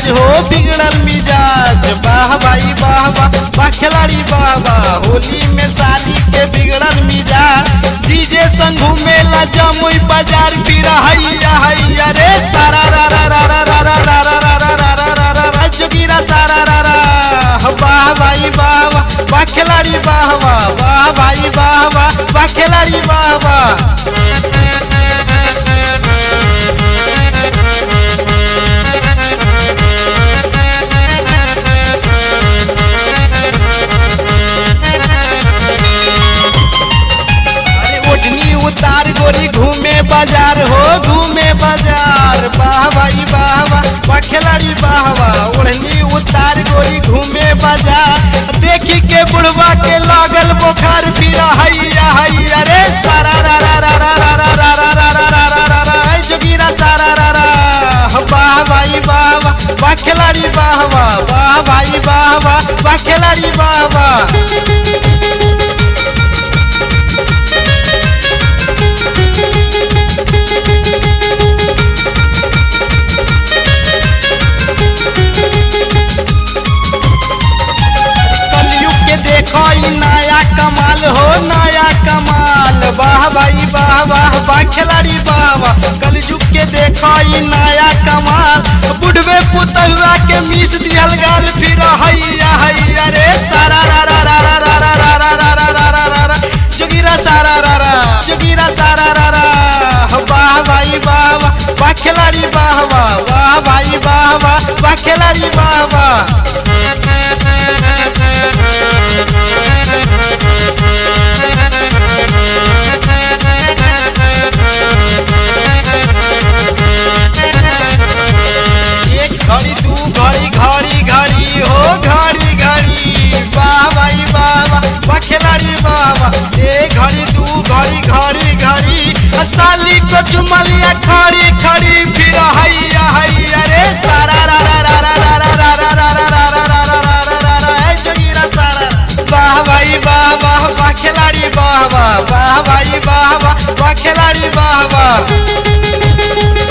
हो बिगड़ल मिजाज वाह भाई वाह वाह वाह खिलाड़ी वाह वाह होली में साली के बिगड़ल मिजाज डीजे संग घूमेला जमुई बाजार फिर हैया हैया रे सारा रा रा रा रा रा रा रा रा रा रा रा रा रा रा रा जोगिरा सारा रा रा वाह भाई वाह वाह वाह खिलाड़ी वाह वाह वाह भाई वाह वाह वाह खिलाड़ी वाह वाह अरे ओढ़नी उतार गोरी घूमे बाजार हो घूमे बाजार वाह भाई वाह वाह वाह खिलाड़ी वाह वाह ओढ़नी उतार गोरी घूमे बाजार देखी के बुढ़वा के लागल बुखार फिर हैया हैया रे सारा रा रा रा रा रा रा रा रा रा रा रा रा रा रा ऐ जोगिरा सारा रा रा वाह भाई वाह वाह वाह खिलाड़ी वाह वाह वाह भाई वाह वाह वाह खिलाड़ी वाह वाह कलयुग के देखो ई नया कमाल हो नया कमाल वाह भाई वाह वाह वाह खिलाड़ी वाह वाह कलयुग के देखो ई नया कमाल बुढ़वे पुतहुआ के मीस दियल गाल फिर हैया हैया रे सारा रा रा रा रा रा रा रा रा रा रा रा रा रा रा जोगिरा सारा रा रा जोगिरा सारा रा रा वाह भाई वाह वाह वाह खिलाड़ी वाह वाह वाह भाई वाह वाह वाह खिलाड़ी वाह वाह एक घड़ी दू घड़ी घड़ी घड़ी हो घड़ी घड़ी वाह भाई वाह वाह वाह खिलाड़ी वाह वाह एक घड़ी दू घड़ी घड़ी घड़ी आ साली को चुमलिया खड़ी खड़ी फिर हैया हैया रे सारा रा रा रा रा रा रा रा रा रा रा रा रा रा रा रा रा रा ऐ जोगिरा सारा वाह भाई वाह वाह वाह खिलाड़ी वाह वाह वाह भाई वाह वाह वाह खिलाड़ी वाह वाह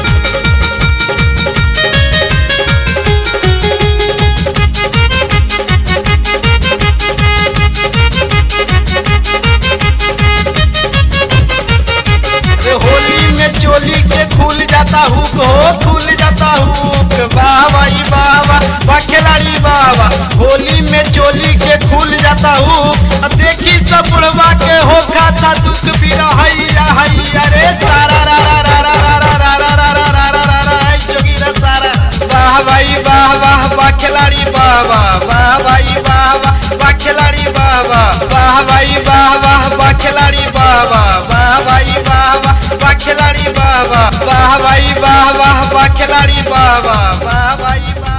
अरे होली में चोली के खुल जाता हुक हो खुल जाता हुक वाह भाई वाह वाह वाह खिलाड़ी वाह वाह होली में चोली के खुल जाता हुक आ देखी सब बुढ़वा के हो खाता दुख भी हैया हैया रे सारा रा रा रा रा रा रा रा रा रा रा रा रा रा ऐ जोगिरा सारा वाह भाई वाह वाह वाह खिलाड़ी वाह वाह वाह भाई वाह वाह वाह खिलाड़ी वाह वाह वाह भाई वाह वाह वाह खिलाड़ी वाह वाह वाह भाई वाह वाह वाह खिलाड़ी वाह वाह वाह भाई वाह वाह वाह खिलाड़ी वाह वाह वाह भाई वाह